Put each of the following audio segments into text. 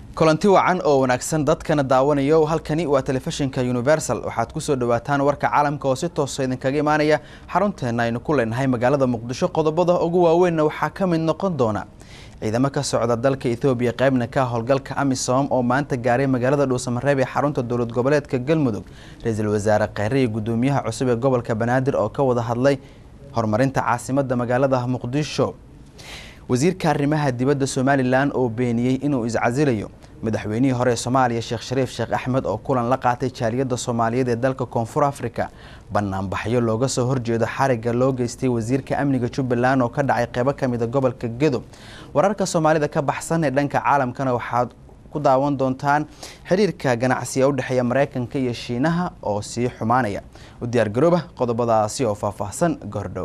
kulanti wacan oo wanaagsan dadkana daawanayo halkani waa telefishinka universal waxaad kusoo dhawaataan warka caalamka oo si toosa idinkaga imaanaya xarunteena aynu ku leenahay magaalada muqdisho qodobada ugu waaweynna waxaa ka mid noqon doona ciidamo ka socda dalka ethoobiya qaybna ka howlgalka amisom oo maanta gaaray magaalada dhuusamareeb ee xarunta dowlad goboleedka galmudug ra-iisul wasaare kheyre iyo gudoomiyaha cusub ee gobolka banaadir oo ka wada hadlay horumarinta caasimada magaalada muqdisho wasiirka arrimaha dibadda somalilan oo beeniyey inuu iscasilayo madaxweynihii hore ee soomaaliya sheekh shariif sheekh axmed oo kulan la qaatay jaaliyadda soomaaliyeed ee dalka koonfur africa banaanbaxyo looga soo horjeedo xariga loo geystay wasiirka amniga jubbaland oo ka dhacay qeybo kamida gobolka gedo wararka soomaalida ka baxsan ee dhanka caalamkana waxaad ku daawan doontaan xiriirka ganacsiga u dhexeeya mareykanka iyo shiinaha oo sii xumaanaya u diyaargarooba qodobadaasi oo faahfaahsan goordhow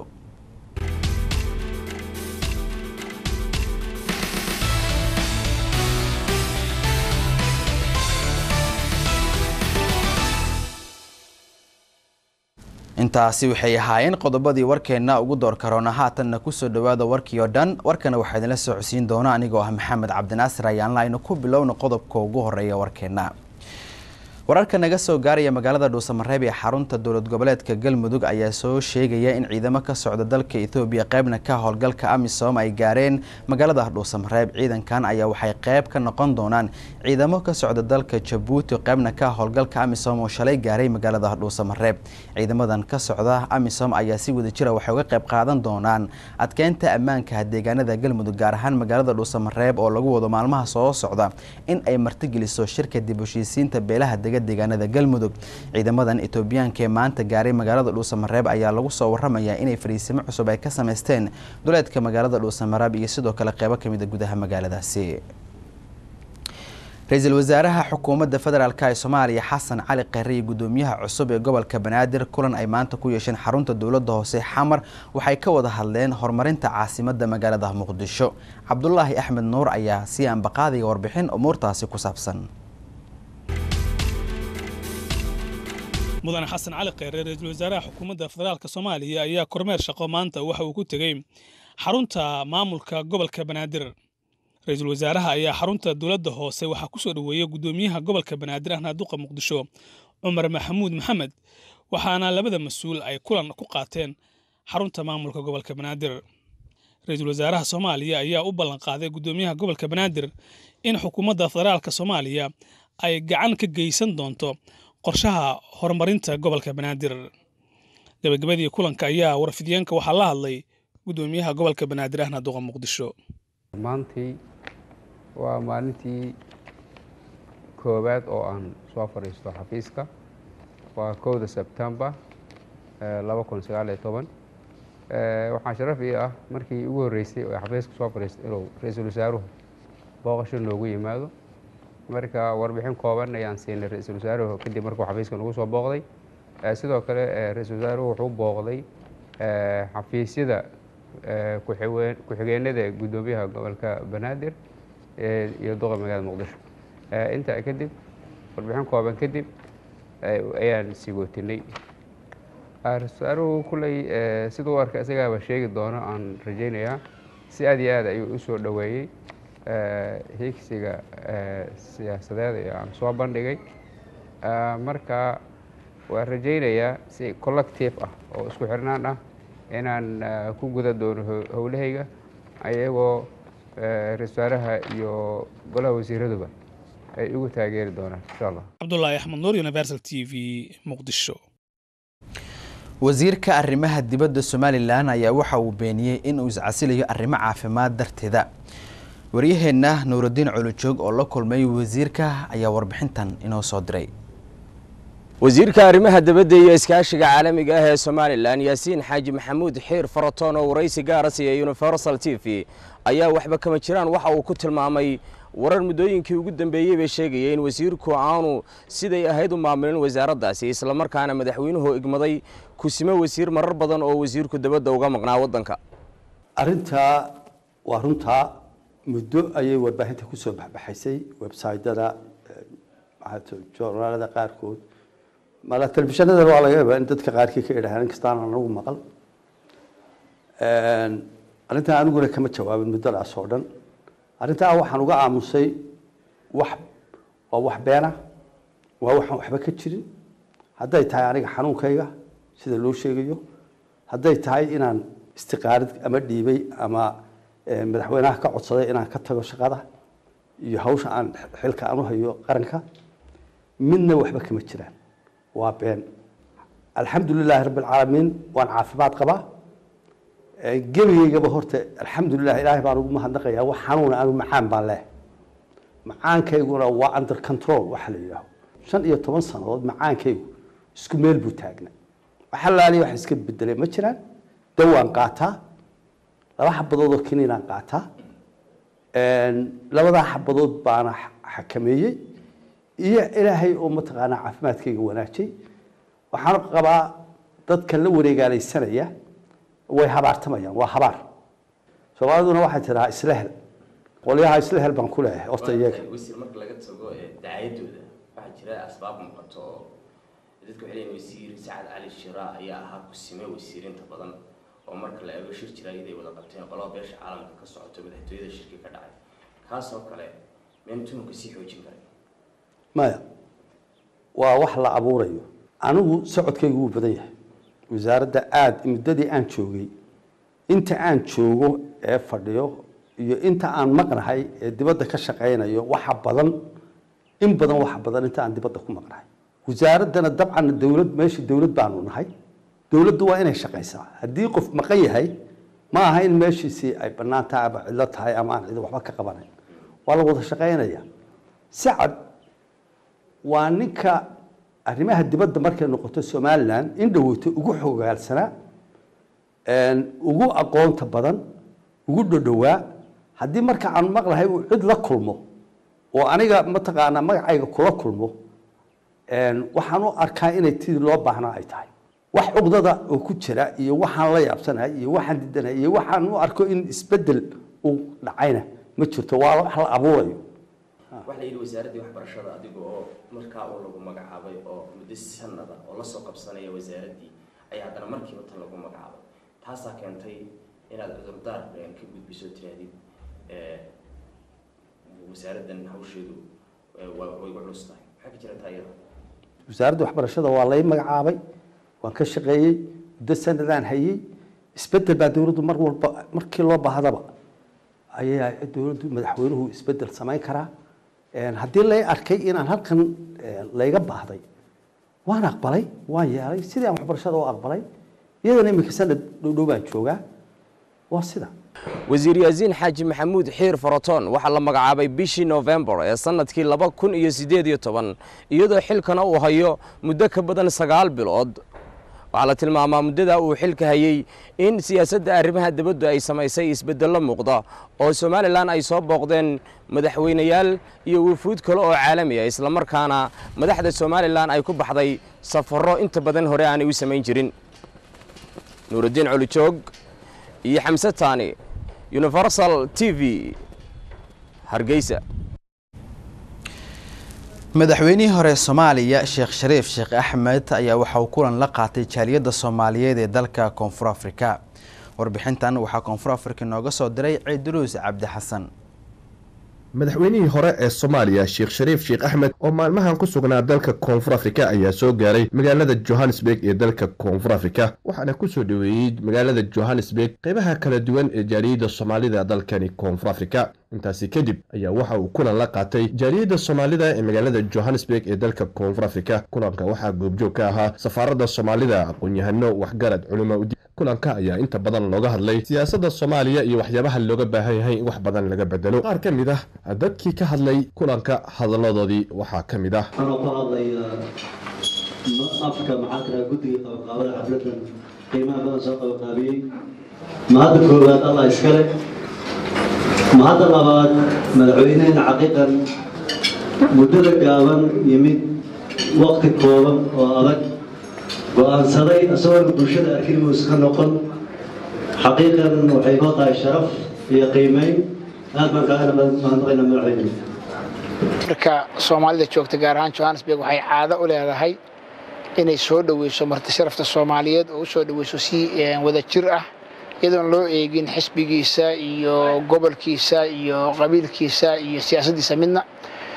intaasi waxay ahaayeen qodobadii warkeenna ugu door karoona haatanna kusoo dhawaada warkii oo dhan warkana waxaa idinla socodsiin doona anigoo ah maxamed cabdinaasir ayaanla aynu ku bilowna qodobka ugu horeeya warkeenna wararka naga soo gaaraya magaalada dhuusamareeb ee xarunta dowlad goboleedka galmudug ayaa soo sheegaya in ciidamo ka socda dalka ethoobiya qeybna ka howlgalka amisom ay gaareen magaalada dhuusamareeb ciidankan ayaa waxay qeyb ka noqon doonaan ciidamo ka socda dalka jabuuti qeybna ka howlgalka amisom oo shalay gaaray magaalada dhuusamareeb ciidamadan ka socda amisom ayaa si wadajira waxay uga qeyb qaadan doonaan adkeynta ammaanka deegaanada galmudug gaar ahaan magaalada dhuusamareeb oo lagu wado maalmaha soo socda in ay martigeliso shirka dib heshiisiinta beelaha deegaanada galmudug ciidamadan etoobiyaanka ee maanta gaaray magaalada dhuusamareeb ayaa lagu soo waramayaa inay fariisimo cusub ay ka sameysteen duleedka magaalada dhuusamareeb iyo sidoo kale qeybo kamida gudaha magaaladaasi ra-iisul wasaaraha xukuumadda federaalk ee soomaaliya xasan cali kheyre iyo gudoomiyaha cusub ee gobolka banaadir kulan ay maanta ku yeesheen xarunta dowladda hoose xamar waxay ka wada hadleen horumarinta caasimada magaalada muqdisho cabdulaahi axmed nuur ayaa si aanbaqaadaya warbixin umuurtaasi ku saabsan mudane xasan cali kheyre ra-iisul wasaaraha xukuumadda federaalka soomaaliya ayaa kormeer shaqo maanta waxa uu ku tegey xarunta maamulka gobolka banaadir ra-iisul wasaaraha ayaa xarunta dowladda hoose waxaa ku soo dhoweeyey gudoomiyaha gobolka banaadir ahna duqa muqdisho cumar maxamuud maxamed waxaana labada mas-uul ay kulan ku qaateen xarunta maamulka gobolka banaadir ra-iisul wasaaraha soomaaliya ayaa u ballanqaaday gudoomiyaha gobolka banaadir in xukuumadda federaalka soomaaliya ay gacan ka geysan doonto qorshaha horumarinta gobolka banaadir gabagabadii kulanka ayaa warfidyaenka waxaa la hadlay gudoomiyaha gobolka banaadir ahna duqa muqdisho maantii waa maalintii koowaad oo aan soo fadhiisto xafiiska waa kowda sebtembar laba kun sagaaliyo toban waxaa sharaf ii ah markii ugu horreysay oo xafiiska soo fadhiisto inuu ra-iisul wasaaruhu booqasho noogu yimaado marka warbixin kooban ayaan siinay ra-iisul wasaaruhu kadib markuu xafiiska nagu soo booqday sidoo kale ra-iisul wasaaruhu wuxuu booqday xafiisyada ku-xigeenada gudoomiyaha gobolka banaadir iyo duqa magaalada muqdisho intaa kadib warbixin kooban kadib ayaan sigootinay ra-isul wasaaruhu kulley siduu arka isagaaba sheegi doono aan rajaynayaa si aad iyo aad ayuu u soo dhoweeyey higsiga siyaasadeed ee aan soo bandhigay marka waan rajaynayaa si collective ah oo isku xirnaan ah inaan ku guda doono howlahayga ayagoo ra-isul wasaaraha iyo golaha wasiiraduba ay igu taageeri doonaan insha allah cabdulaahi axmed nuur universal t v muqdisho wasiirka arrimaha dibadda somalilan ayaa waxa uu beeniyey inuu iscasilayo arrimo caafimaad darteeda waryaheenna nuurudiin culujoog oo la kulmay wasiirka ayaa warbixintan inoo soo diray wasiirka arrimaha dibadda iyo iskaashiga caalamiga ah ee somalilan yaasiin xaaji maxamuud xiir faratoon oo waraysi gaara siiyey universal t v ayaa waxba kama jiraan waxa uu ku tilmaamay warar muddooyinkii ugu dambeeyey bay sheegaya in wasiirku aanu siday ahayd u maamulin wasaaraddaasi islamarkaana madaxweynuhu igmaday kusimo wasiir marar badan oo wasiirku dabadda uga maqnaa waddanka arrintaa waa runtaa muddo ayay warbaahinta ku soo baxbaxaysay websaytyada joornaalada qaarkood mala telefishanada waa laga yaabaa in dadka qaarkii ka idhahaan inkastaan anagu maqal arrintaa aniguna kama jawaabin muddadaas oo dhan arrintaa waxaan uga aamusay wax waa wax beena waa waxaan waxba ka jirin hadday tahay aniga xanuunkayga sida loo sheegayo hadday tahay inaan istiqaarid ama dhiibay ama madaxweynaha ka codsaday inaan ka tago shaqada iyo hawsha aan xilka aan u hayo qaranka midna waxba kama jiraan waa been alxamdu lilaahi rabbi alcaalamiin waan caafimaad qabaa gebigaygaba horta alxamdulilah ilaahay baan ugu mahadnaqayaa wax xanuuna anu macaan baan leh macaankayguna waa under control waxa la yidhaaho shan iyo toban sannadood macaankaygu isku meel buu taagnay waxalaaliya wax iska bedelay ma jiraan dawaan qaataa laba xabadood oo kiniinaan qaataa labadaa xabadood baana xakameeyey iyo ilaahay oo mataqaanaa caafimaadkayga wanaajay waxaan qabaa dadka la wareegaalaysanaya way habaartamayaan waa habaar soomaaliduna waxay tidhahaa islehel qolyaha islehel baan ku leeyahay horta iyaga wasiir marka laga tago dacaayadooda waxaa jira asbaab muuqato oo dadka waxay leeyihin wasiir sacad cali shira ayaa ahaa kusime wasiirinta badan oo marka la eego shir jira iyada ay wada qabteen qolaba beesha caalamka ka socoto madaxtooyada shirki ka dhacay kaasoo kale meen tuhunka sii xoojin karay maya waa wax la abuurayo anigu socodkaygu wuu badan yahay wasaaradda aada muddadii aan joogay inta aan joogo ee fadhiyo iyo inta aan maqnahay ee dibadda ka shaqaynayo waxa badan in badan waxa badan inta aan dibadda ku maqnahay wasaaraddana dabcan dowlad meesha dowlad baanu nahay dowladdu waa inay shaqaysaa haddii qof maqan yahay ma aha in meeshiisii ay bannaan tahay ama cidlo tahay ama aan cid waxba ka qabanayn waa la wada shaqaynaya sacad waa ninka arrimaha dibadda markay noqoto somalilan in dhaweyto ugu xogaalsanaa ugu aqoonta badan ugu dhodhowaa haddii marka aan maqlahay uu cid la kulmo oo aniga mataqaanaa magacayga kula kulmo waxaan u arkaa inay tidii loo baahnaa ay tahay wax cugdada oo ku jira iyo waxaan la yaabsanahay iyo waxaan didanahay iyo waxaan u arko in isbedel uu dhacayna ma jirto waa wax la abuurayo waxaa la yidhi wasaaraddii waxbarashada adiga oo markaa uu lagu magacaabay oo muddo sanada oo lasoo qabsanaya wasaaraddii ayaa haddana markiiba tan lagu magacaabay taasaa keentay inaad cudurdaar ka gudbiso tirahdid wasaaraddan hawsheedu way culus tahay maxaa ka jira taa iyada wasaaradda waxbarashada waa lay magacaabay waan ka shaqeeyey muddo sanadaan hayey isbedel baa dowladdu mar walba markii loo baahdaba ayaa dowladdu madaxweynuhu isbedel samayn karaa haddii lay arkay inaan halkan layga baahday waan aqbalay waan yeelay sidii aan waxbarashada u aqbalay iyadana iminka sanad dhowdhow baan joogaa waa sida wasiir yaasiin xaaji maxamuud xiir faraton waxaa la magacaabay bishii nofembar ee sannadkii laba kun iyo siddeed iyo toban iyadoo xilkana uu hayo muddo ka badan sagaal bilood waxaa la tilmaamaa muddadaa uu xilka hayey in siyaasadda arrimaha dibaddu ay samaysay isbeddello muuqda oo somalilan ay soo booqdeen madaxweynayaal iyo wufuud kale oo caalami ah islamarkaana madaxda somalilan ay ku baxday safarro inta badan hore aanay u samayn jirin nuuraddiin colijoog iyo xamse taani universal t v hargeysa madaxweynihii hore soomaaliya sheekh shariif sheekh axmed ayaa waxa uu kulan la qaatay jaaliyadda soomaaliyeed ee dalka koonfur afrika warbixintan waxaa koonfur afrika nooga soo diray ciiduruus cabdi xasan madaxweynihii hore ee soomaaliya sheekh shariif sheekh axmed oo maalmahan ku sugnaa dalka koonfur afrika ayaa soo gaaray magaalada johannesburg ee dalka koonfur afrika waxaana ku soo dhoweeyey magaalada johannesburg qeybaha kala duwan ee jaaliyadda soomaalida dalkani koonfur afrika intaasi kadib ayaa waxa uu kulan la qaatay jaaliyadda soomaalida ee magaalada johannesburg ee dalka koonfur afrika kulanka waxaa goobjoog ka ahaa safaaradda soomaalida aqoon-yahano waxgarad culimo udi kulanka ayaa inta badan looga hadlay siyaasadda soomaaliya iyo waxyaabaha looga baahan yahay in wax badan laga bedelo qaar ka mid ah dadkii ka hadlay kulanka hadalladoodii waxaa ka mid ah anoo ku hadlaya afka maxaa tiraa guddiga qabaqaabada xafladan qiimaha badan soo qabaqaabiyey mahadda koowaad allah iskale mahadda labaad madaxweynehena xaqiiqan muddada gaaban yimid waqti kooban oo adag go-aansaday isagoona bulshada arkimus ka noqon xaqiiqan waxay noo tahay sharaf iyo qiimeyn aad baan kaaga mahadnaqaynaa madaxweyne marka soomaalida joogta gaar ahaan johannesburg waxay caado u leedahay inay soo dhoweyso marti sharafta soomaaliyeed oo u soo dhoweyso si wada jir ah iyadoon loo eegin xisbigiisa iyo gobolkiisa iyo qabiilkiisa iyo siyaasaddiisa midna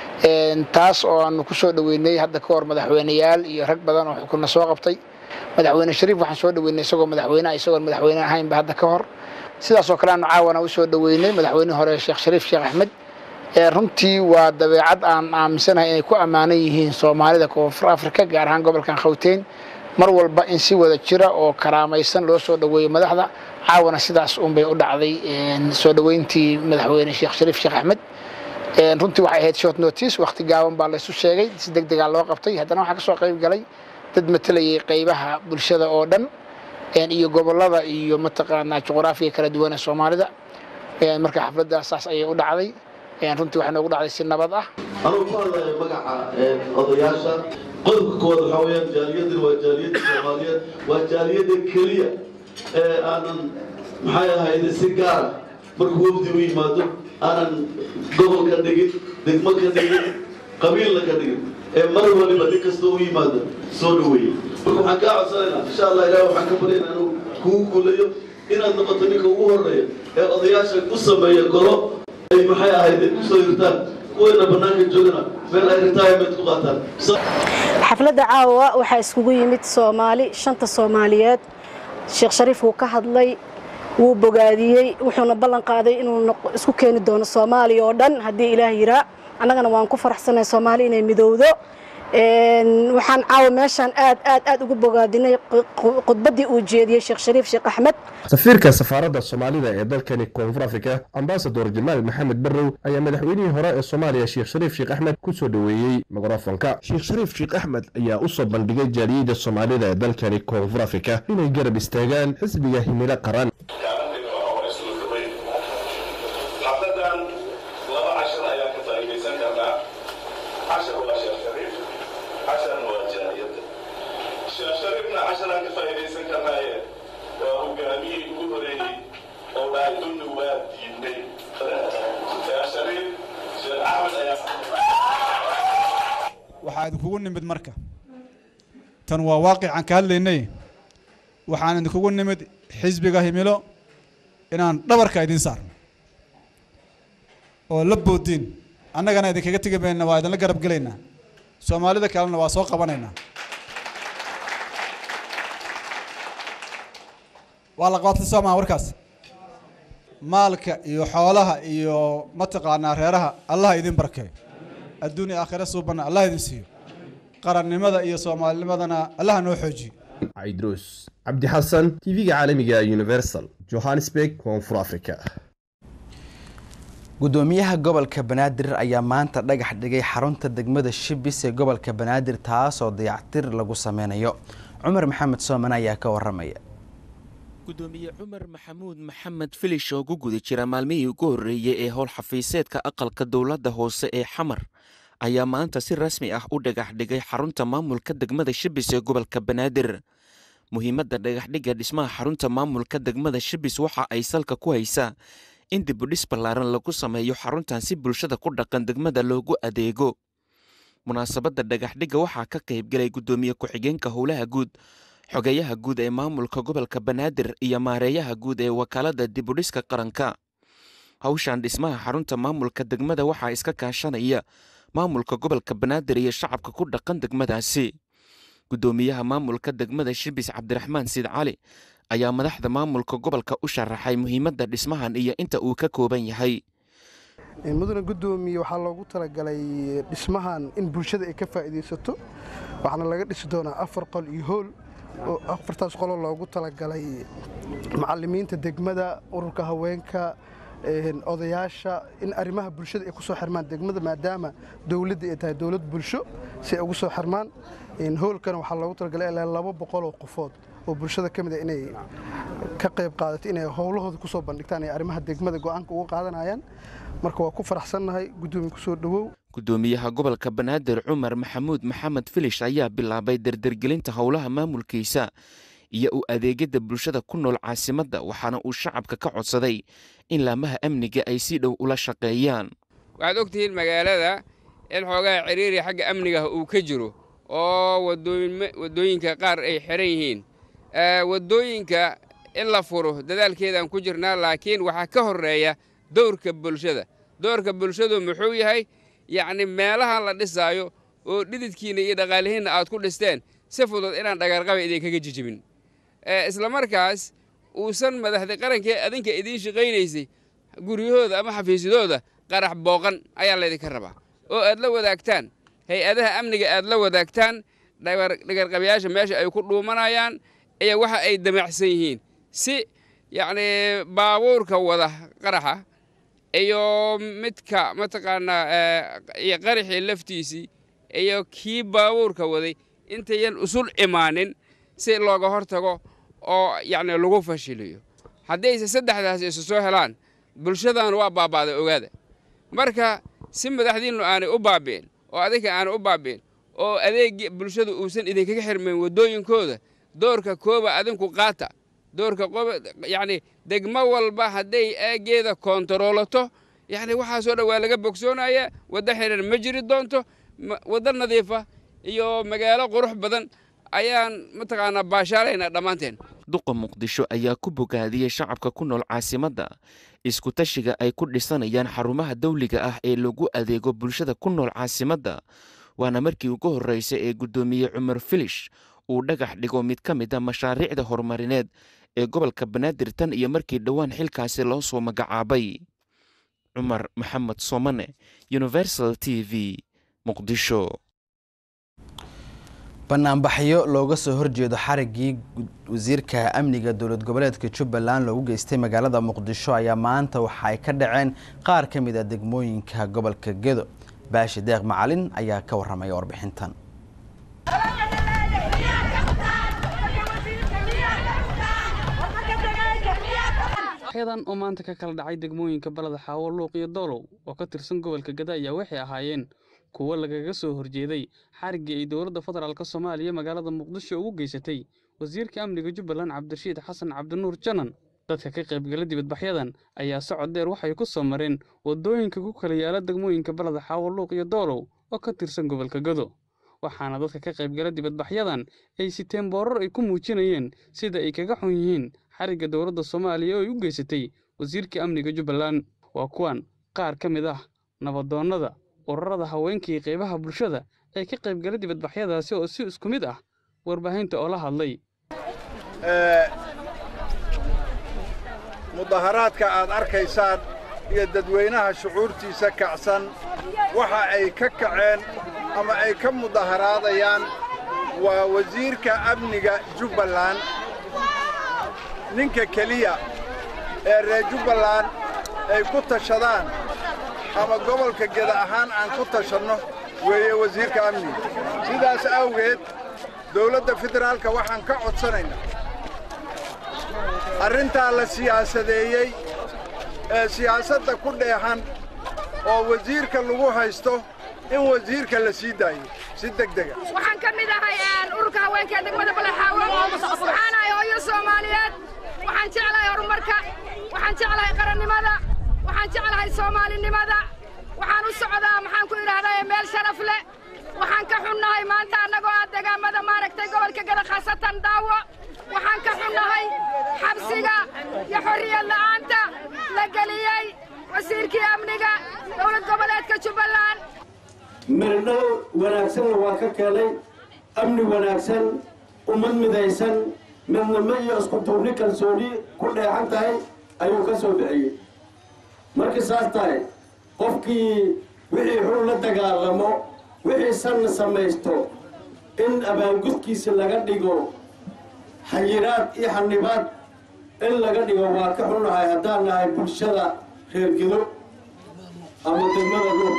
taas oo aanu ku soo dhoweynay hadda ka hor madaxweyneyaal iyo rag badan oo xukunna soo qabtay madaxweyne shariif waxaan soo dhoweynay isagoo madaxweyneha isagoon madaxweyne ahaynba hadda ka hor sidaas oo kale aanu caawana u soo dhoweynay madaxweyne hore sheekh shariif sheekh axmed runtii waa dabeecad aan aaminsanahay inay ku ammaanan yihiin soomaalida koonfur afrika gaar ahaan gobolkan khawteyn mar walba in si wada jira oo karaamaysan loo soo dhoweeyo madaxda caawana sidaas unbay u dhacday soo dhoweyntii madaxweyne sheekh shariif sheekh axmed runtii waxay ahayd short notice waqti gaaban baa laysu sheegay si deg degaa loo qabtay haddana waxaa ka soo qayb galay dad matalayay qaybaha bulshada oo dhan iyo gobolada iyo mataqaanaa juqraafiga kala duwan ee soomaalida marka xafladdaas saas ayay u dhacday runtii waxay noogu dhacday si nabad ah anugu ku hadlayo magaca odayaasha qodobka koowaad waxaa weeyaan jaaliyaddan waa jaaliyadda soomaaliyeed waa jaaliyadda keliya ee aanan maxay ahayde si gaara markuu wafdi u yimaado aanan gobol ka dhigin degmo ka dhigin qabiilna ka dhigin ee mar waliba nin kastoo u yimaado soo dhaweeye marka waxaan kaa codsanaynaa insha allah ilaah waxaan ka baryaynaa inuu kugu guulayo inaad noqoto ninka ugu horreeya ee odayaasha u sameeya golo ay maxay ahayde kusoo hirtaan kuweena bannaanka joogana meel ay retirement ku qaataan xafladda caawa waxaa iskugu yimid soomaali shanta soomaaliyeed sheekh shariif wuu ka hadlay wuu bogaadiyey wuxuuna ballan qaaday inuu isku keeni doono soomaaliya oo dhan haddii ilaah yiraa annagana waan ku faraxsanahay soomaali inay midowdo waxaan caawa meeshaan aad aad aad ugu bogaadinay khudbaddii uu jeediyey sheekh shariif sheekh axmed safiirka safaaradda soomaalida ee dalkani koonfur afrika ambasador jamaal maxamed barrow ayaa madaxweynihii hore ee soomaaliya sheekh shariif sheekh axmed ku soo dhoweeyey mikrofonka sheekh shariif sheekh axmed ayaa u soo bandhigay jaaliyadda soomaalida ee dalkani koonfur afrika inay garab istaagaan xisbiga himilo qaran waxaa idinkugu nimid marka tan waa waaqicaan ka hadlaynay waxaan idinkugu nimid xisbiga himilo inaan dhabarka idiin saarno oo la boodiin annagana idinkaga tegi mayna waa idinla garab gelaynaa soomaalida kalena waa soo qabanaynaa waa la qabatay soo maha warkaas maalka iyo xoolaha iyo mataqaanaa reeraha allaha idin barkeeyo adduun iyo aakhira suubanna allah idin siiyo qarannimada iyo soomaalinimadana allaha noo xoojiyo caydruus cabdi xasan tv-ga caalamiga universal johannesburg koonfur africa gudoomiyaha gobolka banaadir ayaa maanta dhagax dhigay xarunta degmada shibis ee gobolka banaadir taasoo dayactir lagu sameynayo cumar maxamed sooman ayaa ka waramaya gudoomiye cumar maxamuud maxamed filish oo ku guda jira maalmihii ugu horreeyey ee howl xafiiseedka aqalka dowladda hoose ee xamar ayaa maanta si rasmi ah u dhagax dhigay xarunta maamulka degmada shibis ee gobolka banaadir muhiimadda dhagaxdhigga dhismaha xarunta maamulka degmada shibis waxa ay salka ku haysaa in dibudhis ballaaran lagu sameeyo xaruntan si bulshada ku dhaqan degmada loogu adeego munaasabadda dhagaxdhigga waxaa ka qaybgelay guddoomiye ku-xigeenka howlaha guud xogeyaha guud ee maamulka gobolka banaadir iyo maareeyaha guud ee wakaalada dibudhiska qaranka hawshan dhismaha xarunta maamulka degmada waxaa iska kaashanaya maamulka gobolka banaadir iyo shacabka ku dhaqan degmadaasi guddoomiyaha maamulka degmada shibis cabdiraxmaan siid cali ayaa madaxda maamulka gobolka u sharaxay muhiimadda dhismahan iyo inta uu ka kooban yahay mudane guddoomiye waxaa loogu talagalay dhismahan in bulshada ay ka faa'iidaysato waxaana laga dhisi doonaa afar qol iyo hool oo afartaas qoloo loogu talagalay macallimiinta degmada ururka haweenka odayaasha in arrimaha bulshada ay ku soo xirmaan degmada maadaama dowladda ay tahay dowlad bulsho si ay ugu soo xirmaan hoolkana waxaa loogu talagalay ilaa laba boqoloo qofood oo bulshada ka mid a inay ka qayb qaadato inay howlahooda ku soo bandhigtaan ay arrimaha degmada go'aanka uga qaadanayaan marka waa ku faraxsannahay guddoomiye ku soo dhowow guddoomiyaha gobolka banaadir cumar maxamuud maxamed filish ayaa bilaabay dardargelinta howlaha maamulkiisa iyo u adeegyada bulshada ku nool caasimadda waxaana uu shacabka ka codsaday in laamaha amniga ay si dhow ula shaqeeyaan waxaad og tihiin magaalada in xoogaha ciriiri xagga amnigaah uu ka jiro oo waddooyinka qaar ay xiran yihiin waddooyinka in la furo dadaalkeedaan ku jirnaa laakiin waxaa ka horreeya dowrka bulshada dowrka bulshadu muxuu yahay yacni meelahan la dhisaayo oo dhididkiinna iyo dhaqaalihiinna aad ku dhisteen si fudud inaan dhagarqaba idinkaga jijibin isla markaas uusan madaxda qarankee adinka idiin shaqaynaysay guryahooda ama xafiisyadooda qarax booqan ayaa laydinka rabaa oo aad la wadaagtaan hay-adaha amniga aad la wadaagtaan dhagarqabayaasha meesha ay ku dhuumanayaan iyo waxa ay damacsan yihiin si yacni baabuurka wada qaraxa iyo midka mataqaanaa iyo qaraxii laftiisii iyo kii baabuurka waday intayan usul imaanin si looga hortago oo yacni lagu fashiliyo haddayse saddexdaas isu soo helaan bulshadan waa baaba'da ogaada marka si madaxdiinnu aanay u baabi'in oo adinka aanay u baabi'in oo adeegii bulshadu uusan idinkaga xirmayn waddooyinkooda doorka kooba adinku qaata doorka yacni degmo walba hadday eegeeda koontaroolato yacni waxaasoo dhan waa laga bogsoonaya waddo xiran ma jiri doonto waddo nadiifa iyo magaalo qurux badan ayaan mataqaanaa baashaalaynaa dhammaanteen duqa muqdisho ayaa ku bogaadiyey shacabka ku nool caasimadda iskutashiga ay ku dhisanayaan xarumaha dawliga ah ee lagu adeego bulshada ku nool caasimadda waana markii ugu horreysay ee guddoomiye cumar filish uu dhagax dhigo mid ka mid a mashaariicda horumarineed ee gobolka banaadir tan iyo markii dhowaan xilkaasi loo soo magacaabay cumar maxamed soomane universal t v muqdisho banaanbaxyo looga soo horjeedo xariggii wasiirka amniga dowlad goboleedka jubbaland loogu geystay magaalada muqdisho ayaa maanta waxa ay ka dhaceen qaar ka mid a degmooyinka gobolka gedo baashi deeq macalin ayaa ka warramaya warbixintan xyadan oo maanta ka kala dhacay degmooyinka balada xaawo luuq iyo doolow oo ka tirsan gobolka gada ayaa waxay ahaayeen kuwo lagaga soo horjeeday xariggii ay dowladda federaalk soomaaliya magaalada muqdisho ugu geysatay wasiirka amniga jubbaland cabdirashiid xasan cabdinuur janan dadka ka qaybgala dibadbaxyadan ayaa socod dheer waxay ku soo mareen waddooyinka ku kala yaala degmooyinka balada xaawo luuq iyo doolow oo ka tirsan gobolka gado waxaana dadka ka qaybgala dibadbaxyadan ay siteen boorar ay ku muujinayeen sida ay kaga xun yihiin xarigga dowladda soomaaliya oo ay u geysatay wasiirka amniga jubbaland waa kuwan qaar ka mid ah nabadoonnada ururada haweenka iyo qaybaha bulshada ee ka qaybgala dibadbaxyadaasi oo si isku mid ah warbaahinta oo la hadlay mudaharaadka aad arkaysaan iyo dadweynaha shucuurtiisa kacsan waxa ay ka kaceen ama ay ka mudaharaadayaan waa wasiirka amniga jubbaland ninka keliya ee reer jubbaland ay ku tashadaan ama gobolka geda ahaan aan ku tashanno weeye wasiirka amniga sidaas awgeed dawladda federaalka waxaan ka codsanaynaa arrintaa la siyaasadeeyey ee siyaasadda ku dheehan oo wasiirka lagu haysto in wasiirka la sii daayo si degdega waxaan ka mid ahay ururka haweenka degmada balaxaawo waxaan ahay hooyo soomaaliyeed waxaan jeclahay horumarka waxaan jeclahay qarannimada waxaan jeclahay soomaalinimada waxaan u socdaa maxaan ku idhaahdaa meel sharaf leh waxaan ka xunnahay maanta annagoo ah degaamada maaragtay gobolka gada khaasatan daawo waxaan ka xunnahay xabsiga iyo xorriyad la'aanta la geliyey wasiirkii amniga dowlad goboleedka jubbaland mirdhal wanaagsanna waa ka keenay amni wanaagsan ummad midaysan midnimo iyo isku duubni kalsooni ku dheexan tahay ayuu ka soo bixiyey markii saas tahay qofkii wixii xun la dagaalamo wixii sanna samaysto in abaangudkiisa laga dhigo xayiraad iyo xanibaad in laga dhigo waa ka xunnahay haddaan nahay bulshada reer gedo ama degmada luur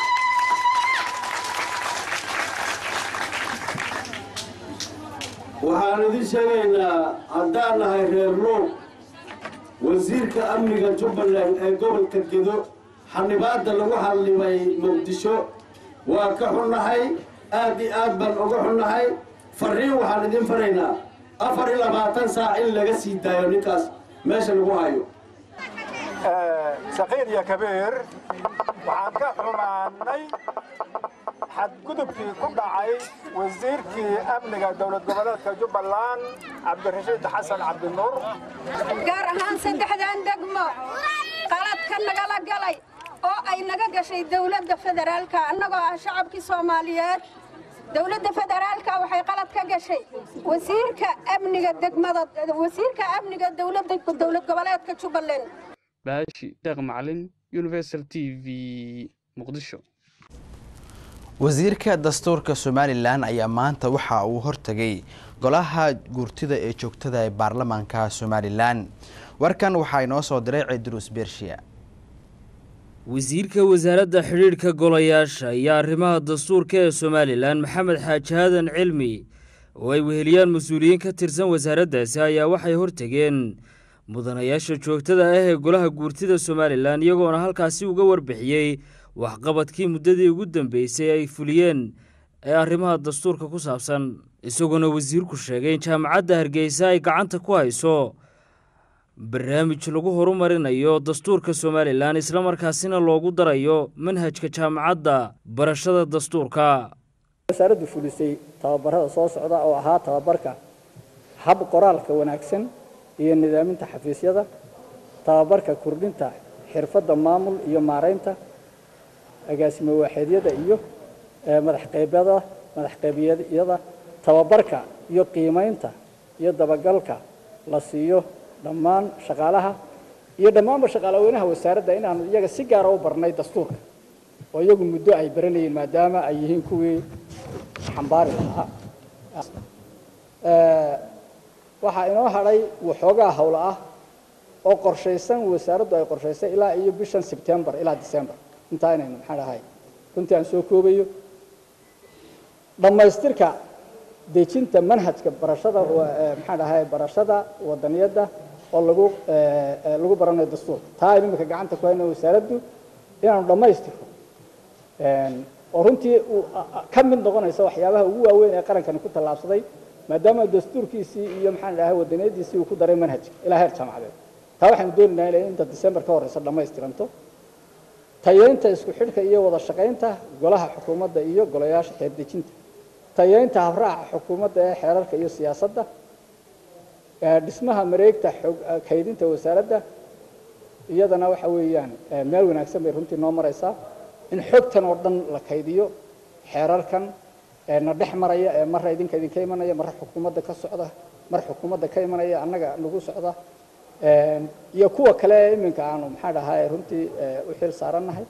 waxaan idin sheegaynaa haddaan nahay reer luur wasiirka amniga jubbaland ee gobolka gedo xanibaadda lagu hadlimay muqdisho waa ka xunnahay aad iyo aad baan uga xunnahay farriin waxaan idin faraynaa afar iyo labaatan saac in laga sii daayo ninkaas meesha lagu hayo saqiir iyo kabiir waxaan ka xumaanay xadgudubkii ku dhacay wasiirkii amniga dowlad goboleedka jubbaland cabdirashiid xasan cabdinuur gaar ahaan saddexdan degmo qaladka nagala galay oo ay naga gashay dowladda federaalka annagoo ah shacabkii soomaaliyeed dowladda federaalka waxay qalad ka gashay wasiirka amniga degmada wasiirka amniga dowladda dowlad goboleedka jubbaland baashi deeq macalin universal t v muqdisho wasiirka dastuurka somalilan ayaa maanta waxa uu hortegay golaha guurtida ee joogtada ee baarlamaanka somalilan warkan waxaa inoo soo diray cidruus bershiya wasiirka wasaaradda xidhiidhka golayaasha iyo arrimaha dastuurka ee somalilan maxamed xaaji hadan cilmi oo ay weheliyaan mas-uuliyiin ka tirsan wasaaraddaasi ayaa waxay hortegeen mudanayaasha joogtada ah ee golaha guurtida somalilan iyagoona halkaasi uga warbixiyey waxqabadkii muddadii ugu dambeysay ay fuliyeen ee arrimaha dastuurka ku saabsan isagoona wasiirku sheegay in jaamacadda hargeysa ay gacanta ku hayso barnaamij lagu horumarinayo dastuurka somalilan islamarkaasina loogu darayo manhajka jaamacadda barashada dastuurka wasaaraddu fulisay tababarada soo socda oo ahaa tababarka hab qoraalka wanaagsan iyo nidaaminta xafiisyada tababarka kordhinta xirfadda maamul iyo maaraynta agaasimo waaxeedyada iyo madaxqeybyada madaxqeybyada tababarka iyo qiimaynta iyo dabagalka la siiyo dhammaan shaqaalaha iyo dhammaanba shaqaalaweynaha wasaaradda inaanu iyaga si gaara u barnay dastuurka oo iyagu muddo ay baranayeen maadaama ay yihiin kuwii xambaari lahaa waxaa inoo hadhay waxoogaa howlo ah oo qorshaysan wasaaraddu ay qorshaysay ilaa iyo bishan sebtembar ilaa december intaa inaynu maxaan dhahay runtii aan soo koobayo dhammaystirka dejinta manhajka barashada maxaan dhahay barashada wadaniyadda oo lagu lagu baranayo dastuurka taa aynu imika gacanta ku hayno wasaaraddu inaanu dhammaystirno oo runtii ka mid noqonaysa waxyaabaha ugu waaweyn ee qarankani ku tallaabsaday maadaama dastuurkiisii iyo maxaan dhahay wadaniyadiisii uu ku daray manhajka ilaa heer jaamacadeed taa waxaanu doonaynaa inay inta december ka horeysa dhammaystiranto tayeynta isku xidhka iyo wada shaqaynta golaha xukuumadda iyo golayaasha xeerdejinta tayeynta habraaca xukuumadda ee xeerarka iyo siyaasadda dhismaha mareegta kaydinta wasaaradda iyadana waxa weeyaan meel wanaagsan bay runtii noo maraysaa in xogtan oo dhan la kaydiyo xeerarkan na dhex maraya ee marra idinka idinka imanaya marra xukuumadda ka socda mar xukuumadda ka imanaya annaga nagu socda iyo kuwa kale ee iminka aanu maxaa dhahay runtii u xil saarannahay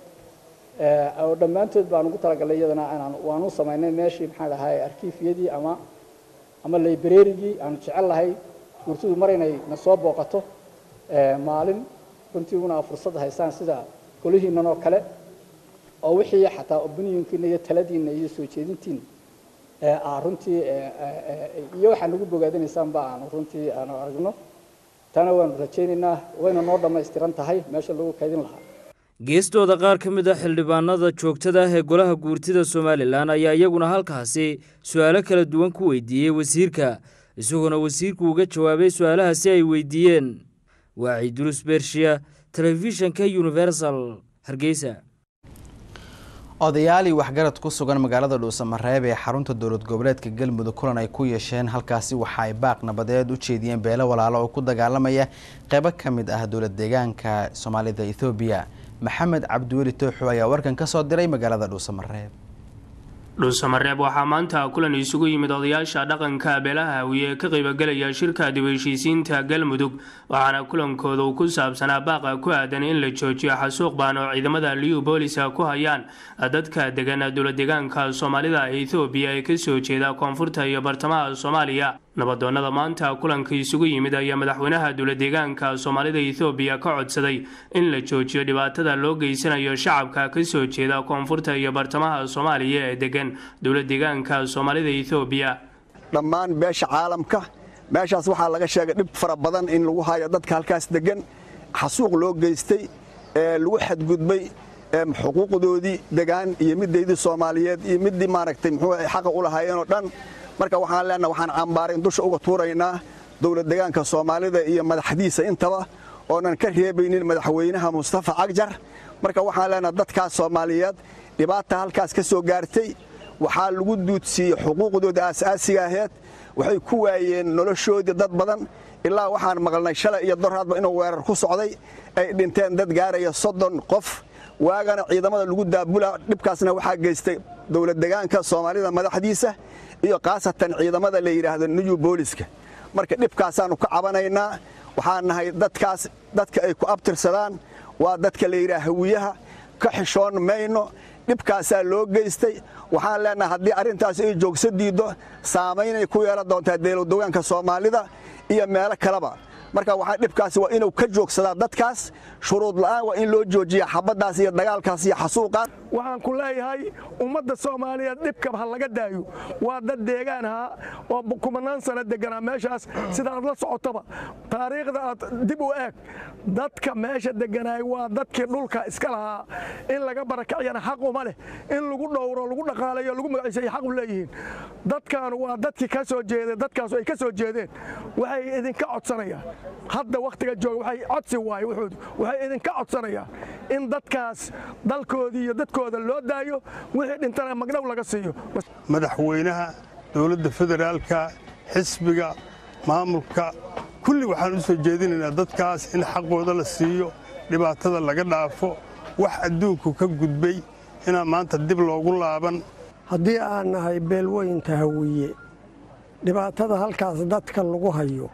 oo dhammaantood baan ugu talagalnay iyadana inaan waanu samaynay meeshii maxaa dhahay arkiifyadii ama ama librarygii aanu jecel lahay gurtidu mar inay na soo booqato maalin runtii una fursad haysaan sida golihiinan oo kale oo wixii xataa opinionkiina iyo taladiina iyo soo jeedintiina aa runtii iyo waxaa nagu bogaadinaysaanba aanu runtii aanu aragno tana waanu rajaynaynaa wayna noo dhammaystiran tahay meesha lagu kaydin lahaa geestooda qaar ka mid a xildhibaanada joogtada ah ee golaha guurtida somalilan ayaa iyaguna halkaasi su-aalo kala duwan ku weydiiyey wasiirka isagoona wasiirku uga jawaabay su-aalahaasi ay weydiiyeen waa ciidulus bershiya telefishanka universal hargeysa odayaal iyo waxgarad ku sugan magaalada dhuusamareeb ee xarunta dowlad goboleedka galmudug kulan ay ku yeesheen halkaasi waxa ay baaq nabadeed u jeediyeen beelo walaalo oo ku dagaalamaya qeybo ka mid ah dowlad deegaanka soomaalida ethoobiya maxamed cabdiweli tooxo ayaa warkan ka soo diray magaalada dhuusamareeb dhuusamareeb waxaa maanta kulan isugu yimid odayaasha dhaqanka beelaha hawiye ee ka qaybagelaya shirka dib heshiisiinta galmudug waxaana kulankooda uu ku saabsanaa baaqa ku aadan in la joojiyo xasuuq baan oo ciidamada liyu booliska ku hayaan dadka degan dowladdeegaanka soomaalida ethoobiya ee kasoo jeeda koonfurta iyo bartamaha soomaaliya nabadoonnada maanta kulanka isugu yimid ayaa madaxweynaha dowladdeegaanka soomaalida ethoobiya ka codsaday in la joojiyo dhibaatada loo geysanayo shacabka kasoo jeeda koonfurta iyo bartamaha soomaaliya ee degan dowladdeegaanka soomaalida ethoobiya dhammaan beesha caalamka meeshaas waxaa laga sheegay dhib fara badan in lagu hayo dadka halkaas degan xasuuq loo geystay ee lagu xadgudbay xuquuqdoodii degaan iyo midaydii soomaaliyeed iyo midii maaragtay muxuu xaqa u lahaayeenoo dhan marka waxaan leenaha waxaan cambaarayn dusha uga tuuraynaa dowlad degaanka soomaalida iyo madaxdiisa intaba oonan ka reebaynin madaxweynaha mustafa cagjar marka waxaan leenaha dadkaas soomaaliyeed dhibaata halkaas ka soo gaartay waxaa lagu duudsiiyey xuquuqdooda aasaasiga aheed waxay ku waayeen noloshoodii dad badan ilaa waxaan maqalnay shalay iyo doraadba inuu weerar ku socday ay dhinteen dad gaaraya soddon qof waagana ciidamada lagu daabula dhibkaasna waxaa geystay dowlad degaanka soomaalida madaxdiisa iyo khaasatan ciidamada la yidhaahdo new booliska marka dhibkaasaannu ka cabanaynaa waxaan nahay dadkaas dadka ay ku abtirsadaan waa dadka la yidhaha hawiyaha ka xishoon mayno dhibkaasaa loo geystay waxaan leenahay haddii arrintaas ay joogso diiddo saamaynay ku yeelan doontaa deelowdogaanka soomaalida iyo meelo kaleba marka waxaa dhibkaasi waa inuu ka joogsadaa dadkaas shuruud la'aan waa in loo joojiya xabaddaas iyo dagaalkaas iyo xasuuqaas waxaan ku leeyahay ummadda soomaaliyeed dhibkaba ha laga daayo waa dad deegaan ahaa oo kumanaan sano deganaa meeshaas sida aad la socotaba taariikhda aad dib u eeg dadka meesha deganaay waa dadkii dhulka iska lahaa in laga barakaciyana xaq uma leh in lagu dhowro lagu dhaqaalayo lagu magaciisayo xaq u leeyihiin dadkaanu waa dadkii ka soo jeedeen dadkaasu ay ka soo jeedeen waxay idinka codsanayaan hadda wakhtiga jooga waxay codsi waaye wuxuudu waxay idinka codsanayaan in dadkaas dalkoodii iyo dadkooda loo daayo wixii dhintana magdhow laga siiyo madaxweynaha dowladda federaalka xisbiga maamulka kulli waxaan u soo jeedinaynaa dadkaas in xaqooda la siiyo dhibaatada laga dhaafo wax adduunku ka gudbay inaan maanta dib loogu laaban haddii aan nahay beelweynta hawiye dhibaatada halkaas dadka lagu hayo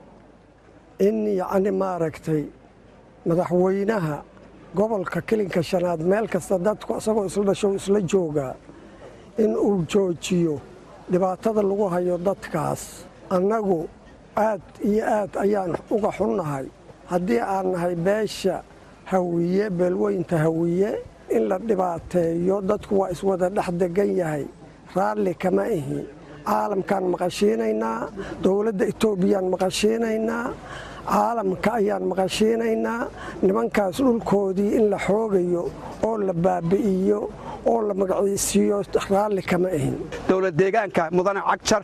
in yacni maaragtay madaxweynaha gobolka kilinka shanaad meel kasta dadku isagoo isla dhasho isla joogaa in uu joojiyo dhibaatada lagu hayo dadkaas annagu aad iyo aad ayaan uga xunnahay haddii aan nahay beesha hawiye beelweynta hawiye in la dhibaateeyo dadku waa iswada dhex degan yahay raalli kama ihi caalamkaan maqashiinaynaa dowladda etoobiyaan maqashiinaynaa caalamka ayaan maqashiinaynaa nimankaas dhulkoodii in la xoogayo oo la baabi'iyo oo la magaciisiiyo raalli kama ahin dowlad deegaanka mudane cagjar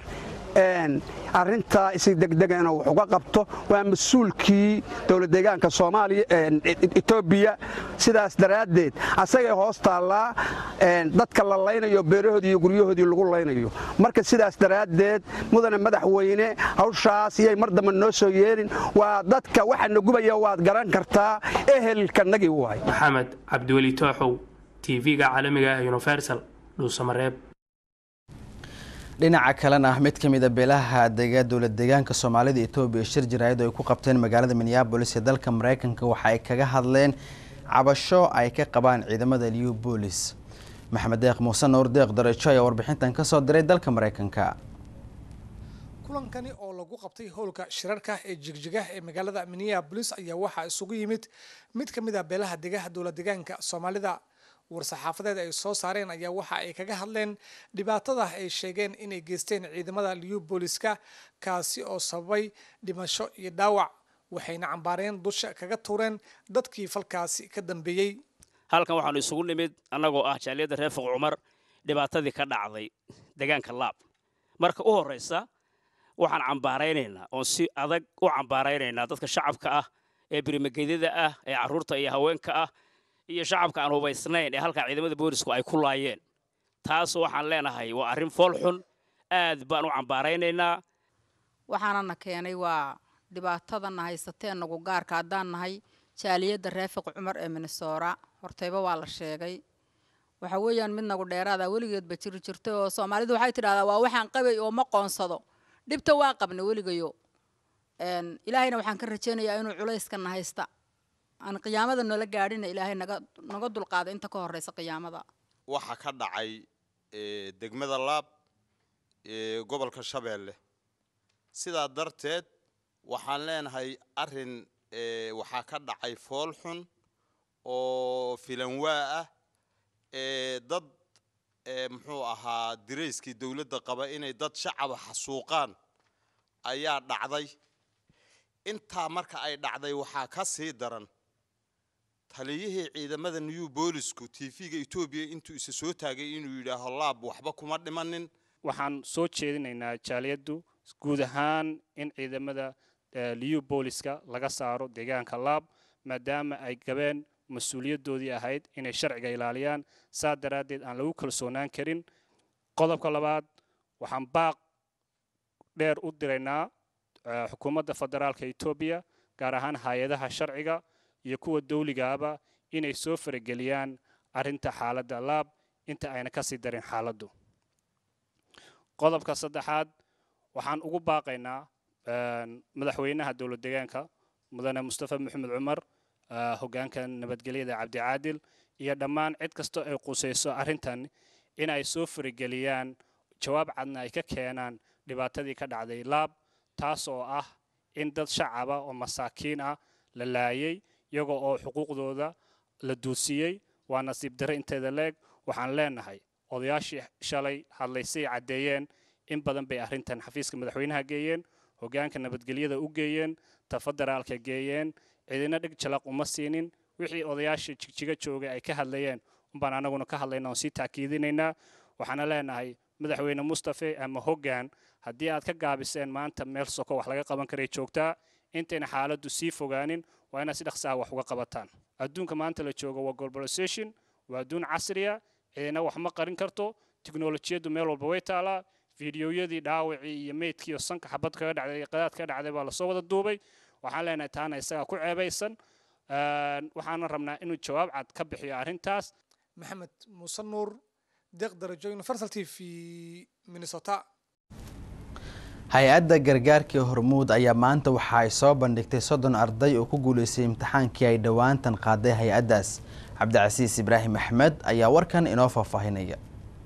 arintaa isi degdega inuu wax uga qabto waa mas-uulkii dowlad deegaanka soomaaliya etoobiya sidaas daraaddeed asagay hoos taallaa dadka la laynayo beerahoodii iyo guryahoodii lagu laynayo marka sidaas daraaddeed mudane madaxweyne hawshaas iyay mar dambe noo soo yeelin waa dadka waxa nagubaya waad garan kartaa ehelkanagii waay maxamed cabdiweli tooxow tv-ga caalamiga ah universal dhuusamareeb dhinaca kalena mid ka mid a beelaha dega dowlad deegaanka soomaalida etoobiya shir jaraayad oo ay ku qabteen magaalada minneabolis ee dalka mareykanka waxa ay kaga hadleen cabasho ay ka qabaan ciidamada liu boolis maxamed deeq muuse nuur deeq dareejo ayaa warbixintan ka soo diray dalka mareykanka kulankani oo lagu qabtay howlka shirarka ee jigjigah ee magaalada minneabolis ayaa waxaa isugu yimid mid ka mid a beelaha degaha dowlad deegaanka soomaalida war-saxaafadeed ay soo saareen ayaa waxa ay kaga hadleen dhibaatada ay sheegeen inay geysteen ciidamada liu booliska kaasi oo sababay dhimasho iyo dhaawac waxayna cambaareen dusha kaga tuureen dadkii falkaasi ka dambeeyey halkan waxaanu isugu nimid annagoo ah jaaliyadda reer fuq cumar dhibaatadii ka dhacday deegaanka laab marka u horraysa waxaan cambaaraynaynaa oon si adag u cambaaraynaynaa dadka shacabka ah ee birimagedyada ah ee carruurta iyo haweenka ah iyo shacabka aan hubaysnayn ee halkaa ciidamada boolisku ay ku laayeen taas waxaan leenahay waa arrin fool xun aad baan u cambaaraynaynaa waxaanana keenay waa dhibaatadana haysatee nagu gaarka haddaan nahay jaaliyadda raafiq cumar ee minnesora hortayba waa la sheegay waxa weeyaan mid nagu dheeraada weligeedba jiri jirtay oo soomaalidu waxay tidhahdaa waa waxaan qabay oo ma qoonsado dhibta waa qabna weligayo ilaahayna waxaan ka rajaynayaa inuu culayskana haysta aan qiyaamada nala gaadhina ilaahay naga naga dulqaada inta ka horeysa qiyaamada waxaa ka dhacay degmada laab ee gobolka shabeelle sidaa darteed waxaan leenahay arrin waxaa ka dhacay fool xun oo filanwaa ah dad muxuu ahaa dirayskii dowladda qaba inay dad shacaba xasuuqaan ayaa dhacday intaa marka ay dhacday waxaa ka sii daran taliyihii ciidamada new boolisku tv-ga etoobiya intuu isa soo taagay inuu yidhaaho laab waxba kuma dhimanin waxaan soo jeedinaynaa jaaliyaddu guud ahaan in ciidamada liu booliska laga saaro deegaanka laab maadaama ay gabeen mas-uuliyaddoodii ahayd inay sharciga ilaaliyaan saa daraaddeed aan lagu kalsoonaan karin qodobka labaad waxaan baaq dheer u diraynaa xukuumadda federaalka etoobiya gaar ahaan hay-adaha sharciga iyo kuwa dawligaaba inay soo farageliyaan arrinta xaaladda laab inta ayna ka sii darin xaaladdu qodobka saddexaad waxaan ugu baaqaynaa madaxweynaha dowlad deegaanka mudane mustafa maxamed cumar hoggaanka nabadgelyada cabdicaadil iyo dhammaan cid kastoo ay qusayso arrintan in ay soo farageliyaan jawaab cadna ay ka keenaan dhibaatadii ka dhacday laab taas oo ah in dad shacaba oo masaakiin ah la laayay iyagoo oo xuquuqdooda la duudsiyey waa nasiib darre inteeda leeg waxaan leenahay odayaashii shalay hadlaysay caddeeyeen in badan bay arrintan xafiiska madaxweynaha geeyeen hoggaanka nabadgelyada u geeyeen ta federaalka geeyeen cidina dhig jalaq uma siinin wixii odayaashii jigjiga joogay ay ka hadlayeen umbaan anaguna ka hadlayna oon sii taakiidinaynaa waxaana leenahay madaxweyne mustafe ama hoggaan haddii aad ka gaabiseen maanta meel soko wax laga qaban karay joogtaa intayna xaaladdu sii fogaanin waa inaad si dhaqsaha wax uga qabataan adduunka maanta la joogo waa globalization waa adduun casriya cidina wax ma qarin karto tiknolojiyaddu meel walba way taalaa fiidiyoyadii dhaawacii iyo meydkii iyo sanka xabad kaga dhacday qadaad kaga dhacday baa lasoo wada duubay waxaan leenahay taana isagaa ku ceebaysan waxaana rabnaa inuu jawaab cad ka bixiyo arrintaas maxamed muuse nuur deeq darajo universal t v minnesota hay-adda gargaarkii hormuud ayaa maanta waxa ay soo bandhigtay soddon arday oo ku guuleystay imtixaankii ay dhowaantan qaaday hay-addaas cabdicasiis ibraahim axmed ayaa warkan inoo faahfaahinaya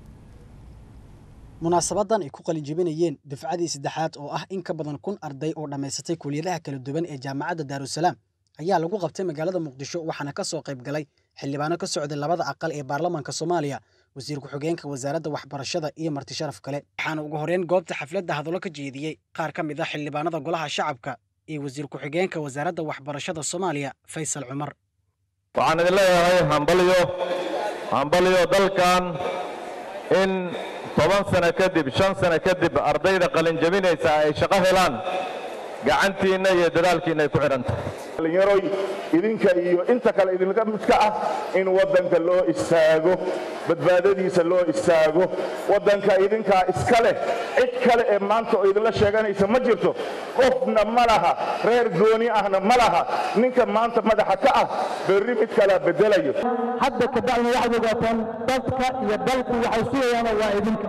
munaasabadan ay ku qalinjibinayeen dufcadii saddexaad oo ah in ka badan kun arday oo dhammaysatay kuliyadaha kala duwan ee jaamacadda daarusalaam ayaa lagu qabtay magaalada muqdisho waxaana ka soo qayb galay xildhibaano ka socday labada aqal ee baarlamaanka soomaaliya wasiir ku-xigeenka wasaaradda waxbarashada iyo marti sharaf kale waxaana ugu horeyn goobta xafladda hadallo ka jeediyey qaar ka mid ah xildhibaanada golaha shacabka iyo wasiir ku-xigeenka wasaaradda waxbarashada soomaaliya faysal cumar waxaan idin leeyahay hambalyo hambalyo dalkan in toban sano kadib shan sano kadib ardayda qalinjabinaysa ay shaqo helaan gacantiinna iyo dadaalkiinna ay ku xidhan tahay dhallinyaroy idinka iyo inta kale idinka midka ah in waddanka loo istaago badbaadadiisa loo istaago waddanka idinkaa iska leh cid kale ee maanta oo idinla sheeganaysa ma jirto qofna ma laha reer gooni ahna ma laha ninka maanta madaxa ka ah berri mid kalaa beddelayo hadda ka bacdina waxaad ogaataan dadka iyo dalku waxay sugayaana waa idinka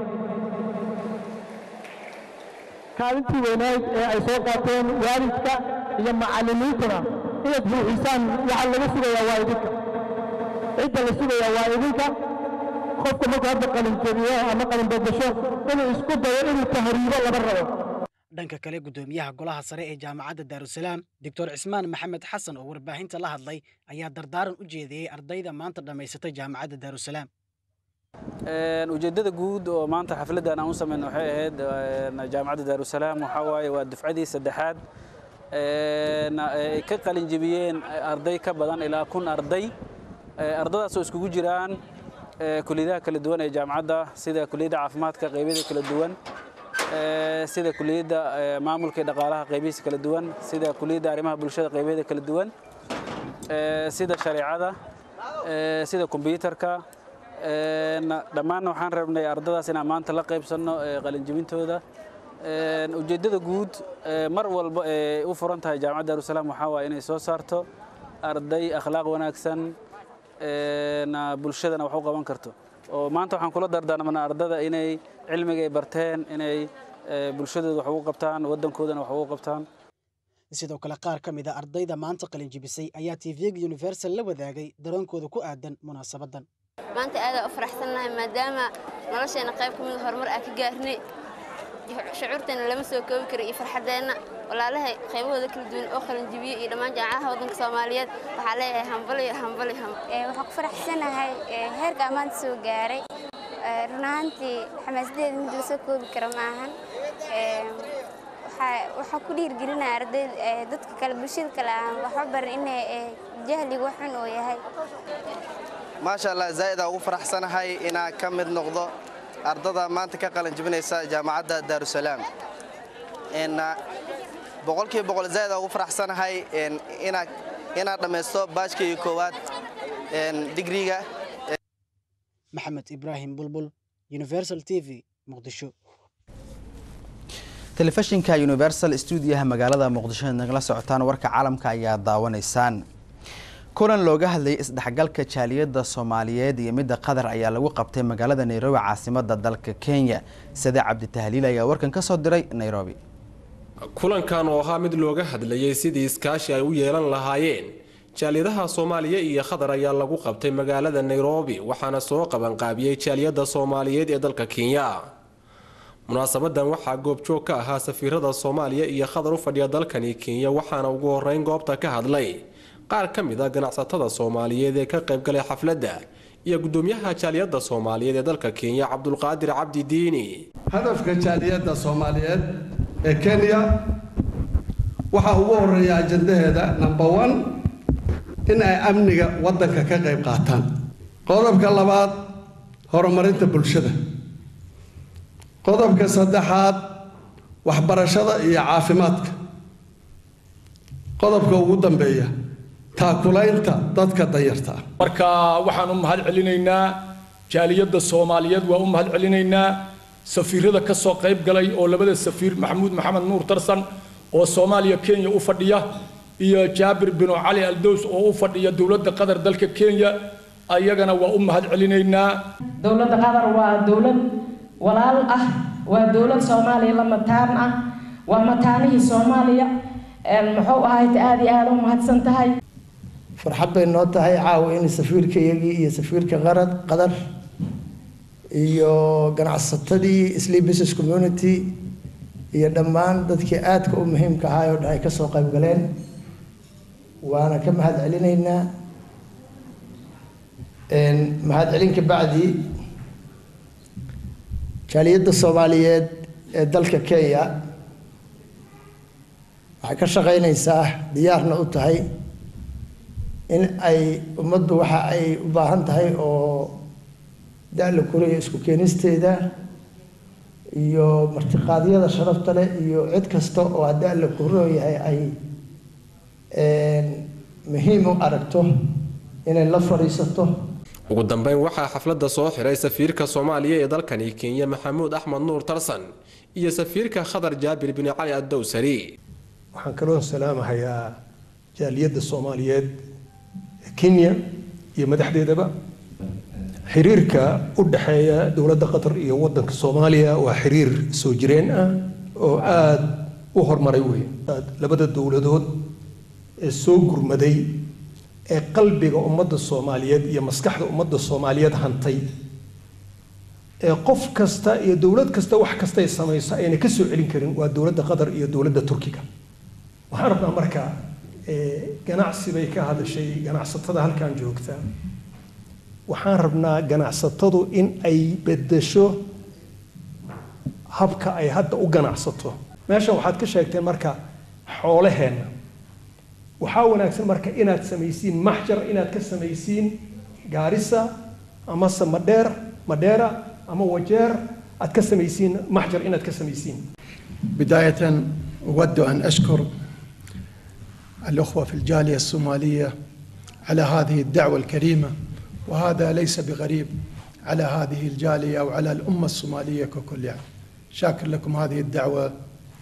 kaalintii weynayd ee ay soo qaateen waalidka iyo macallimiintuna inaad buuxisaan waxaa laga sugayaa waa idinka cidda la sugayaa waa idinka qofka markuu hadda qalinjabiyo ama qalinbadasho inuu isku dayo inuu tahriibo lama rabo dhanka kale guddoomiyaha golaha sare ee jaamacadda daarusalaam doctor cismaan maxamed xasan oo warbaahinta la hadlay ayaa dardaaran u jeediyey ardayda maanta dhammaysatay jaamacadda daarusalaam ujeeddada guud oo maanta xafladdan aan u samayno waxay ahayd jaamacadda daarusalaam waxaa waaye waa dufcadii saddexaad ay ka qalin jebiyeen arday ka badan ilaa kun arday ardadaas oo iskugu jiraan kuliyadaha kala duwan ee jaamacadda sida kuliyadda caafimaadka qaybyada kala duwan sida kuliyadda maamulka iyo dhaqaalaha qaybihiisa kala duwan sida kuliyadda arrimaha bulshada qaybyada kala duwan sida shareecada sida kombiyuutarka dhammaan waxaan rabnay ardadaas inaan maanta la qaybsanno qalinjebintooda ujeeddada guud mar walba ee u furan tahay jaamacadda daarusalaam waxaa waaye inay soo saarto arday akhlaaq wanaagsan bulshadana wax u qaban karto oo maanta waxaan kula dardaarmanaa ardada inay cilmiga ay barteen inay bulshadooda wax ugu qabtaan waddankoodana wax ugu qabtaan sidoo kale qaar ka mid a ardayda maanta qalinjibisay ayaa tvga universal la wadaagay dareenkooda ku aadan munaasabaddan maanta aadaan u faraxsannahay maadaama nolosheenna qayb ka mid horumar aan ka gaarnay shucuurteena lama soo koobi karo iyo farxaddeenna walaalahay qaybahooda kala duwan oo qalinjibiye iyo dhammaan jaamacadaha waddanka soomaaliyeed waxaa leeyahay hambaliyo hambali waxaan ku faraxsanahay heerka maanta soo gaaray run ahaantii xamaasadeeda mid la soo koobi karo maahan waxaa ku dhiirgelinaya arday dadka kale bulshada kale aan waxba barin inay jahliga wax xun oo yahay maasha allah zaa'id aan ugu faraxsanahay inaan ka mid noqdo ardada maanta ka qalin jebinaysa jaamacadda daarusalaam boqolkiiba boqol zaa'id aan ugu faraxsanahay inaan inaan dhammaysto baajkii koowaad digriga maxamed ibraahim bulbul universal t v muqdisho telefishinka universal stuudiyaha magaalada muqdisho nagala socotaan warka caalamka ayaa daawanaysaan kulan looga hadlayay isdhexgalka jaaliyadda soomaaliyeed iyo midda qatar ayaa lagu qabtay magaalada nairobi caasimadda dalka kenya sade cabditahliil ayaa warkan ka soo diray nairobi kulankan oo ahaa mid looga hadlayay sidii iskaashi ay u yeelan lahaayeen jaaliyadaha soomaaliya iyo qatar ayaa lagu qabtay magaalada nairobi waxaana soo qabanqaabiyey jaaliyadda soomaaliyeed ee dalka kenya munaasabadan waxaa goobjoog ka ahaa safiirada soomaaliya iyo qatar u fadhiya dalkani kenya waxaana ugu horeyn goobta ka hadlay qaar ka mid a ganacsatada soomaaliyeed ee ka qaybgalay xafladda iyo gudoomiyaha jaaliyadda soomaaliyeed ee dalka kenya cabdulqaadir cabdi diini hadafka jaaliyadda soomaaliyeed ee kenya waxaa ugu horeeya ajandaheeda number one in ay amniga waddanka ka qayb qaataan qodobka labaad horumarinta bulshada qodobka saddexaad waxbarashada iyo caafimaadka qodobka ugu dambeeya taakulaynta dadka danyarta ah marka waxaan u mahad celinaynaa jaaliyadda soomaaliyeed waa u mahad celinaynaa safiirada ka soo qayb galay oo labada safiir maxamuud maxamed nuur tarsan oo soomaaliya kenya u fadhiya iyo jaabir binu cali aldows oo u fadhiya dowladda qatar dalka kenya ayagana waa u mahad celinaynaa dowladda qatar waa dowlad walaal ah waa dowlad soomaaliya la mataan ah waa mataanihii soomaaliya muxuu ahayd aada iyo aada u mahadsan tahay farxad bay noo tahay caawa in safiirkayagii iyo safiirka qarad qadar iyo ganacsatadii sleep business community iyo dhammaan dadkii aadka u muhiimka ahaa oo dhan ay kasoo qayb galeen waana ka mahad celinaynaa mahad celin ka bacdi jaaliyadda soomaaliyeed ee dalka kenya waxay ka shaqaynaysaa diyaarna u tahay in ay ummaddu waxa ay u baahan tahay oo da-la kuriya isku keenisteeda iyo martiqaadyada sharafta leh iyo cid kasta oo da-la kuroo yahay ay muhiim u aragto inay la fadhiisato ugu dambeyn waxaa xafladda soo xiray safiirka soomaaliya ee dalkani kenya maxamuud axmed nuur tarsan iyo safiirka khatar jaabir bin cali addowsari waxaan kaloo salaamahayaa jaaliyadda soomaaliyeed ee kenya iyo madaxdeedaba xiriirka u dhexeeya dowladda qatar iyo waddanka soomaaliya waa xiriir soo jireen ah oo aada u horumaray wey labada dowladood ee soo gurmaday ee qalbiga ummadda soomaaliyeed iyo maskaxda ummadda soomaaliyeed hantay ee qof kasta iyo dowlad kasta wax kastay samayso ayna ka soo celin karin waa dowladda qatar iyo dowladda turkiga waxaan rabnaa marka ganacsi bay ka hadashay ganacsatada halkan joogta waxaan rabnaa ganacsatadu in ay bedesho habka ay hadda u ganacsato meeshan waxaad ka sheegteen marka xoolaheenna waxaa wanaagsan marka inaad samaysiin maxjar inaad ka samaysiin gaarisa amase madheer madheera ama wajeer aad ka samaysiin maxjar inaad ka samaysiin بداية أود أن أشكر الأخوة في الجالية الصومالية على هذه الدعوة الكريمة وهذا ليس بغريب على هذه الجالية أو على الأمة الصومالية ككل يعني شاكر لكم هذه الدعوة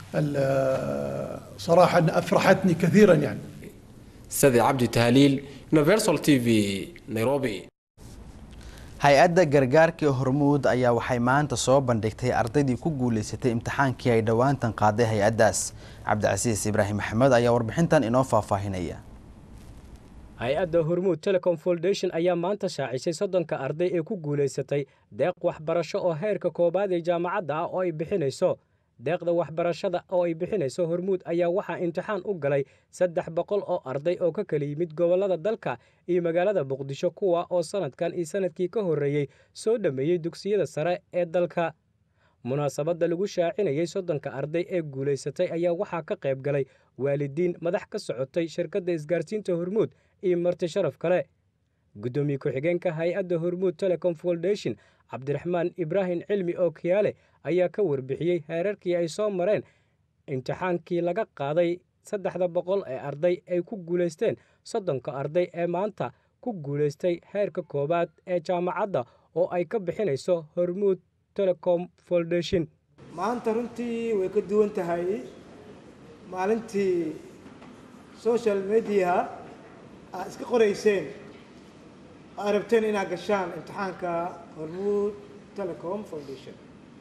صراحة أفرحتني كثيرا يعني سيدي عبدي تهليل يونيفرسال تي في نيروبي hay-adda gargaarkii hormuud ayaa waxay maanta soo bandhigtay ardaydii ku guulaysatay imtixaankii ay dhowaantan qaaday hay-addaas cabdicasiis ibraahim maxamed ayaa warbixintan inoo faahfaahinaya hay-adda hormuud telecom foundation ayaa maanta shaacisay soddonka arday ee ku guulaysatay deeq waxbarasho oo heerka koowaad ee jaamacadda ah oo ay bixinayso deeqda waxbarashada oo ay bixinayso hormuud ayaa waxaa imtixaan u galay saddex boqol oo arday oo ka kala yimid gobollada dalka iyo magaalada muqdisho kuwa oo sannadkan iyo sannadkii ka horreeyey soo dhammeeyey dugsiyada sare ee dalka munaasabadda lagu shaacinayey soddonka arday ee guulaysatay ayaa waxaa ka qayb galay waalidiin madax ka socotay shirkadda isgaarsiinta hormuud iyo marti sharaf kale guddoomiye ku-xigeenka hay-adda hormuud telecom foundation cabdiraxmaan ibraahim cilmi oo kiyaale ayaa ka warbixiyey heerarkii ay soo mareen imtixaankii laga qaaday saddexda boqol ee arday ay ku guulaysteen soddonka arday ee maanta ku guulaystay heerka koowaad ee jaamacadda oo ay ka bixinayso hormuud telecom foundation maanta runtii way ka duwan tahay maalintii social mediaha aad iska qorayseen aad rabteen inaad gashaan imtixaanka hormuud telecom foundation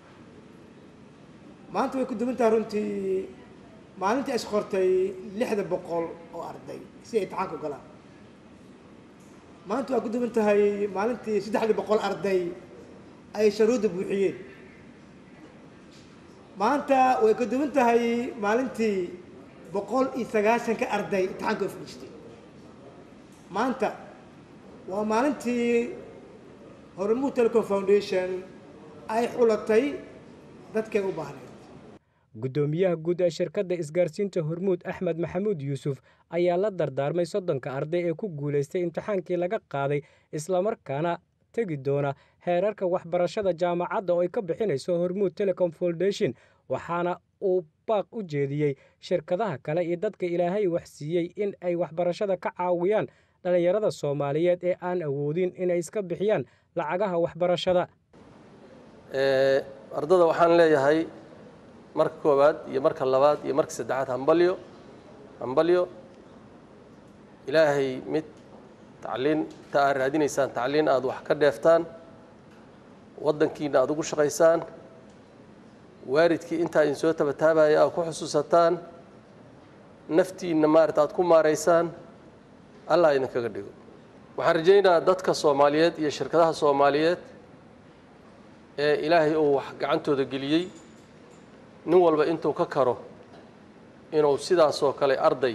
maanta way ku duwan tahay runtii maalintii is qortay lixda boqol oo arday si ay imtixaanka u galaan maanta waa ku duwan tahay maalintii saddexda boqol arday ay sharuudda buuxiyeen maanta way ku duwan tahay maalintii boqol iyo sagaashanka arday imtixaanka u fadhiistay maanta waa maalintii hormuud telecom foundation ay xulatay dadkay u baahnayd guddoomiyaha guud ee shirkadda isgaarsiinta hormuud axmed maxamuud yuusuf ayaa la dardaarmay soddonka arday ee ku guulaystay imtixaankii laga qaaday islamarkaana tegi doona heerarka waxbarashada jaamacadda oo ay ka bixinayso hormuud telecom foundation waxaana uu baaq u jeediyey shirkadaha kale iyo dadka ilaahay wax siiyey in ay waxbarashada ka caawiyaan dhallinyarada soomaaliyeed ee aan awoodin inay iska bixiyaan lacagaha waxbarashada ardada waxaan leeyahay marka koowaad iyo marka labaad iyo marka saddexaad hambalyo hambalyo ilaahay mid tacliin ta aad raadinaysaan tacliin aad wax ka dheeftaan waddankiina aad ugu shaqaysaan waalidkii intaa idin soo tabataabaya aad ku xusuusataan naftiinna maarata aad ku maaraysaan allah idinkaga dhigo waxaan rajaynayaa dadka soomaaliyeed iyo shirkadaha soomaaliyeed ee ilaahay uu wax gacantooda geliyey nin walba intuu ka karo inuu sidaasoo kale arday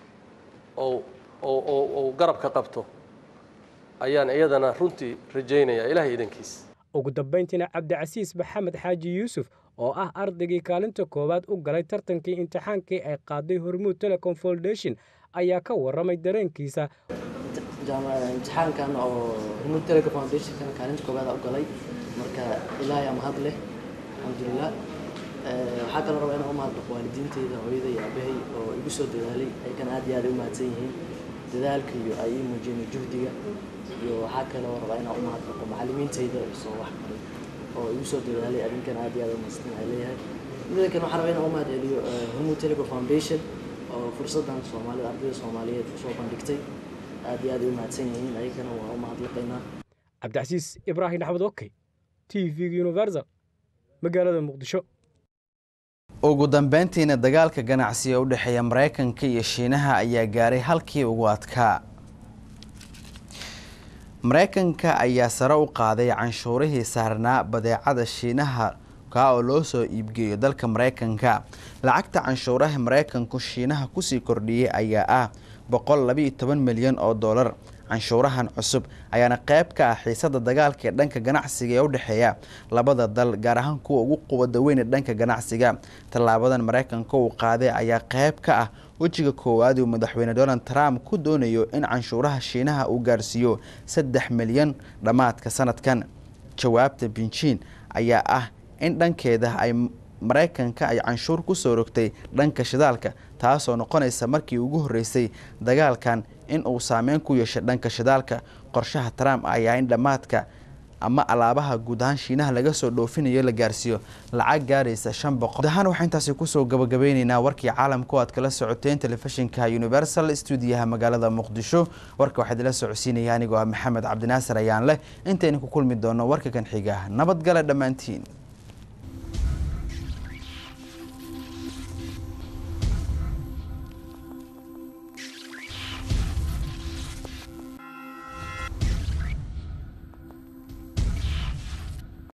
ou garabka qabto ayaan iyadana runtii rajaynayaa ilaahay idankiis ugu dambayntiina cabdicasiis maxamed xaaji yuusuf oo ah ardaygii kaalinta koowaad u galay tartankii imtixaankii ay qaaday hormuud telecom foundation ayaa ka warramay dareenkiisa imtixaankan oo hormuud telecom foundationkan kaalinta koowaad u galay marka ilaahay mahad leh alxamdulilah waxaa kaloo rabaa inaan u mahadnaqo waalidiinteyda hooyada iyo aabahay oo igu soo dadaalay aykan aad iyo aad u mahadsan yihiin dadaalka iyo ay ii muujiyeen juhdiga iyo waxaa kaloo rabaa inaan u mahadnaqo macallimiinteyda soo wax baray oo igu soo dadaalay adinkan aad iyo aad u mahadsan ay leeyahay mida kale waxaan rabaa inaan u mahad celiyo hormuud telecom foundation oo fursaddan soomaalida ardayda soomaaliyeed usoo bandhigtay aad iyo aad ay u mahadsan yihiin ayagana waa u mahadlaqaynaa cabdicasiis ibraahim axmed okey t v universal magaalada muqdisho ugu dambeyntiina dagaalka ganacsiga u dhexeeya maraykanka iyo shiinaha ayaa gaaray halkii ugu adkaa maraykanka ayaa sare u qaaday canshuurihii saarnaa badeecada shiinaha kaa oo loo soo iibgeeyo dalka maraykanka lacagta canshuuraha maraykanku shiinaha kusii kordhiyey ayaa ah boqol labiiyo toban milyan oo dollar canshuurahan cusub ayaana qayb ka ah xiisada dagaalka ee dhanka ganacsiga ee u dhexeeya labada dal gaar ahaan kuwa ugu quwada weyn ee dhanka ganacsiga tallaabadan maraykanka uu qaaday ayaa qayb ka ah wejiga koowaad uu madaxweyne donald trump ku doonayo in canshuuraha shiinaha uu gaarsiiyo saddex milyan dhammaadka sanadkan jawaabta binjiin ayaa ah in dhankeeda ay maraykanka ay canshuur ku soo rogtay dhanka shidaalka taasoo noqonaysa markii ugu horreysay dagaalkan in uu saameyn ku yeeshay dhanka shidaalka qorshaha trump ayaa in dhammaadka ama alaabaha guud ahaan shiinaha laga soo dhoofinayo la gaarsiiyo lacag gaaraysa shan boqol guud ahaan waxaa intaasi kusoo gabagabeyneynaa warkii caalamka o aad kala socoteen telefishinka universal stuudiyaha magaalada muqdisho warka waxaad ila socodsiinaya anigoo ah maxamed cabdinaasir ayaan leh intaynu ku kulmi doono warka kan xiga nabadgale dhammaantiin